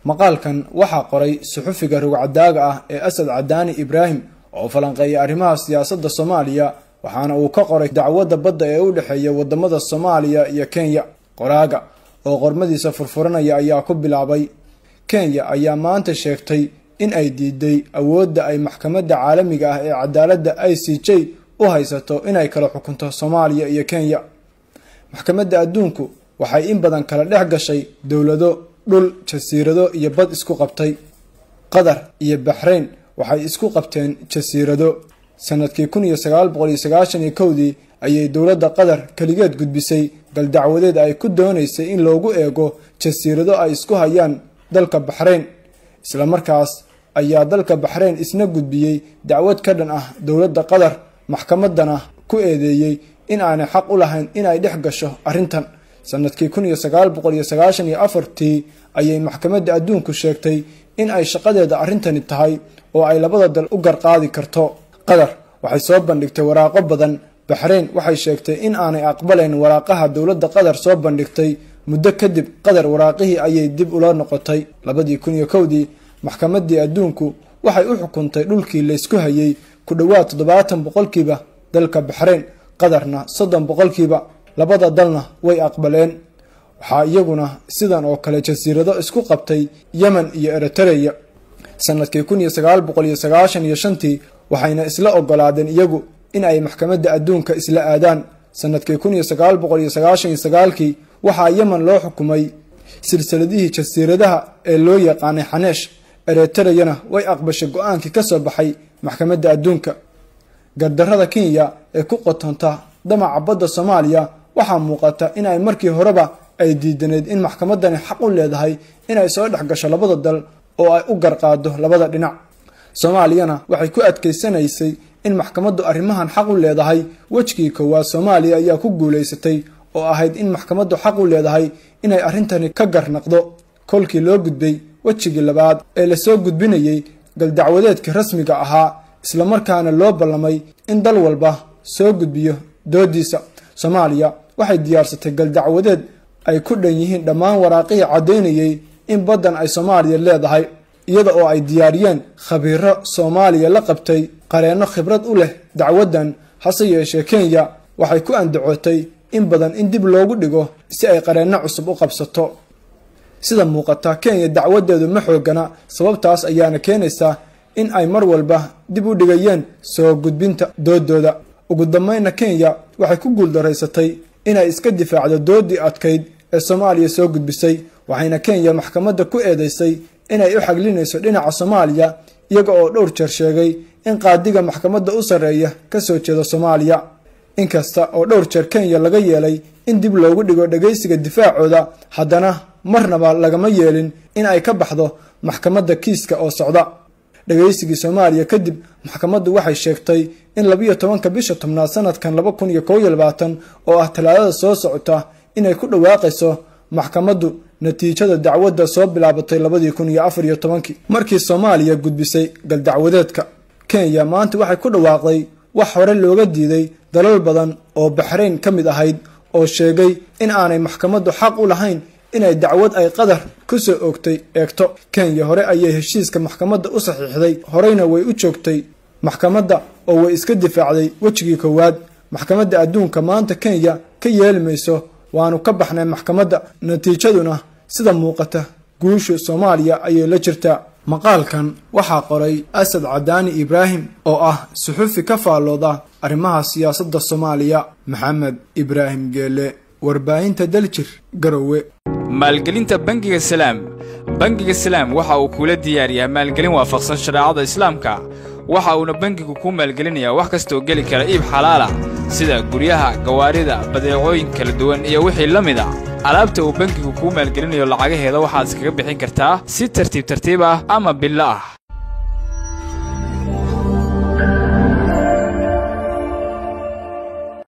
maqaalkan waxaa qoray suxufiga rugcadaaga ah ee asad cadaani ibraahim oo falanqeeya arrimaha siyaasadda soomaaliya waxaana uu ka qoray dacwadda badda ee u dhexeeya wadamada soomaaliya iyo kenya qoraaga oo qormadiisa furfuranaya ayaa ku bilaabay kenya ayaa maanta sheegtay in ay diiday awoodda ay maxkamadda caalamiga ah ee cadaaladda i c j u haysato inay kala xukunto soomaaliya iyo kenya maxkamadda adduunku waxay in badan kala dhex gashay dowlado dhul jasiirado iyo bad isku qabtay qatar iyo baxrayn waxay isku qabteen jasiirado sanadkii kun iyo sagaal boqol iyo sagaashan iyo kowdii ayay dowladda qatar keligeed gudbisay galdacwadeed ay ku doonaysay in loogu eego jasiirado ay isku hayaan dalka baxrayn islamarkaas ayaa dalka baxrayn isna gudbiyey dacwad ka dhan ah dowladda qatar maxkamadana ku eedeeyey in aanay xaq u lahayn in ay dhex gasho arrintan sanadkii kun iyo sagaal boqol iyo sagaashan iyo afartii ayay maxkamadda adduunku sheegtay in ay shaqadeeda arrintani tahay oo ay labada dal u garqaadi karto qatar waxay soo bandhigtay waraaqo badan baxrayn waxay sheegtay in aanay aqbalayn waraaqaha dowladda qatar soo bandhigtay muddo kadib qatar waraaqihii ayay dib ula noqotay labadii kun iyo kowdii maxkamaddii adduunku waxay u xukuntay dhulkii laysku hayay ku dhowaad toddobaatan boqolkiiba dalka baxrayn qatarna soddon boqolkiiba labada dalna way aqbaleen waxaa iyaguna sidan oo kale jasiirado isku qabtay yemen iyo eritereya sanadkii kun iyo sagaal boqol iyo sagaashan iyo shantii waxayna isla ogolaadeen iyagu in ay maxkamadda adduunka isla aadaan sanadkii kun iyo sagaal boqol iyo sagaashan iyo sagaalkii waxaa yemen loo xukumay silsiladihii jasiiradaha ee loo yaqaanay xaneesh eritereyana way aqbashay go-aankii ka soo baxay maxkamadda adduunka gardarrada kenya ee ku qotonta damaca badda soomaaliya waxaa muuqata in ay markii horeba ay diidaneyd in maxkamadani xaq u leedahay inay soo dhex gasho labada dal oo ay u garqaado labada dhinac soomaaliyana waxay ku adkaysanaysay in maxkamaddu arrimahan xaq u leedahay wejigii koowaad soomaaliya ayaa ku guulaysatay oo ahayd in maxkamaddu xaq u leedahay inay arrintani ka garnaqdo kolkii loo gudbay wejigii labaad ee lasoo gudbinayey galdacwadeedkii rasmiga ahaa islamarkaana loo ballamay in dal walba soo gudbiyo doodiisa soomaaliya waxay diyaarsatay galdacwadeed ay ku dhan yihiin dhammaan waraaqihii caddaynayey in baddan ay soomaaliya leedahay iyada oo ay diyaariyeen khabiiro soomaaliya la qabtay qareenno khibrad u leh dacwaddan hase yeeshee kenya waxay ku andacootay in badan in dib loogu dhigo si ay qareenno cusub u qabsato sida muuqata kenya dacwadeedu ma xoogana sababtaas ayaana keenaysaa in ay mar walba dib u dhigayeen soo gudbinta doodooda ugu dambeynna kenya waxay ku guuldaraysatay inay iska difaacdo doodii adkayd ee soomaaliya soo gudbisay waxayna kenya maxkamadda ku eedeysay inay u xaglinayso dhinaca soomaaliya iyaga oo dhowr jeer sheegay in qaadiga maxkamadda u sarreeya ka soo jeeda soomaaliya inkasta oo dhowr jeer kenya laga yeelay in dib loogu dhigo dhagaysiga difaacooda haddana marnaba lagama yeelin in ay ka baxdo maxkamadda kiiska oo socda dhagaysigii soomaaliya kadib maxkamaddu waxay sheegtay in labiyo tobanka bisha tobnaad sanadkan laba kun iyo kow iyo labaatan oo ah talaadada soo socota inay ku dhawaaqayso maxkamaddu natiijada dacwadda soo bilaabatay labadii kun iyo afar iyo tobankii markii soomaaliya gudbisay galdacwadeedka kenya maanta waxay ku dhawaaqday wax hore looga diiday dalal badan oo baxrayn ka mid ahayd oo sheegay in aanay maxkamaddu xaq u lahayn inay dacwad ay qatar ku soo oogtay eegto kenya hore ayay heshiiska maxkamadda u saxiixday horeyna way u joogtay maxkamadda oo way iska difaacday wejigii koowaad maxkamadda adduunka maanta kenya ka yeeli mayso waanu ka baxnay maxkamadda natiijaduna sida muuqata guusha soomaaliya ayay la jirtaa maqaalkan waxaa qoray asad cadaani ibraahim oo ah suxufi ka faallooda arrimaha siyaasadda soomaaliya maxamed ibraahim geele warbaahinta daljir garowe maalgelinta bangiga salaam bangiga salaam waxa uu kuula diyaariyaa maalgelin waafaqsan shareecada islaamka waxa uuna bangigu kuu maalgelinayaa wax kastaoo geli kara iib xalaala sida guryaha gawaarida badeecooyin kala duwan iyo wixii la mid a alaabta uu bangigu kuu maalgelinayo lacagaheeda waxaad iskaga bixin kartaa si tartiib tartiib ah ama billo ah